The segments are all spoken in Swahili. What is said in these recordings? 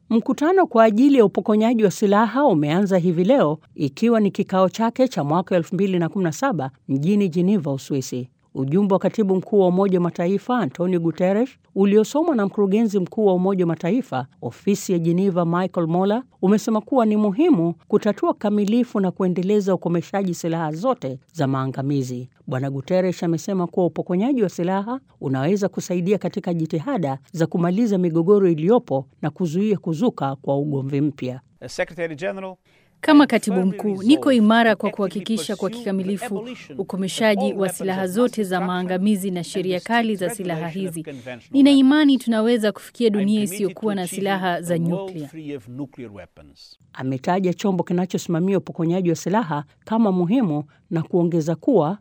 Mkutano kwa ajili ya upokonyaji wa silaha umeanza hivi leo ikiwa ni kikao chake cha mwaka 2017 mjini Geneva, Uswisi. Ujumbe wa katibu mkuu wa Umoja wa Mataifa Antonio Guterres uliosomwa na mkurugenzi mkuu wa Umoja wa Mataifa ofisi ya Geneva Michael Moller umesema kuwa ni muhimu kutatua kikamilifu na kuendeleza ukomeshaji silaha zote za maangamizi. Bwana Guterres amesema kuwa upokonyaji wa silaha unaweza kusaidia katika jitihada za kumaliza migogoro iliyopo na kuzuia kuzuka kwa ugomvi mpya. Kama katibu mkuu, niko imara kwa kuhakikisha kwa kikamilifu ukomeshaji wa silaha zote za maangamizi na sheria kali za silaha hizi. Nina imani tunaweza kufikia dunia isiyokuwa na silaha za nyuklia. Ametaja chombo kinachosimamia upokonyaji wa silaha kama muhimu na kuongeza kuwa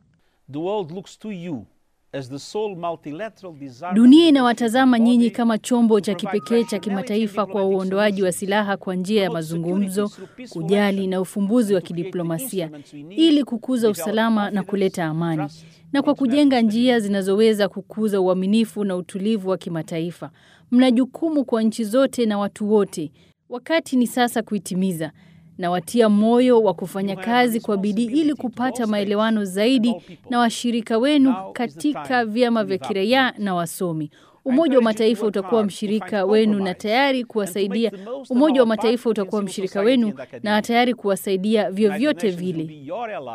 Dunia inawatazama nyinyi kama chombo cha kipekee cha kimataifa kwa uondoaji wa silaha kwa njia ya mazungumzo, kujali na ufumbuzi wa kidiplomasia ili kukuza usalama na kuleta amani, na kwa kujenga njia zinazoweza kukuza uaminifu na utulivu wa kimataifa. Mna jukumu kwa nchi zote na watu wote. Wakati ni sasa kuitimiza na watia moyo wa kufanya kazi kwa bidii ili kupata maelewano zaidi na washirika wenu katika vyama vya kiraia na wasomi. Umoja wa Mataifa utakuwa mshirika wenu na tayari kuwasaidia. Umoja wa Mataifa utakuwa mshirika wenu na tayari kuwasaidia vyovyote vile.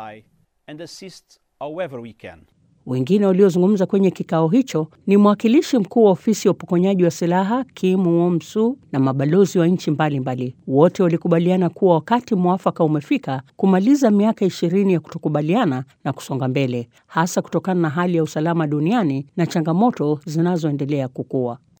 Wengine waliozungumza kwenye kikao hicho ni mwakilishi mkuu wa ofisi ya upokonyaji wa silaha Kim Won-su na mabalozi wa nchi mbalimbali. Wote walikubaliana kuwa wakati mwafaka umefika kumaliza miaka ishirini ya kutokubaliana na kusonga mbele, hasa kutokana na hali ya usalama duniani na changamoto zinazoendelea kukua.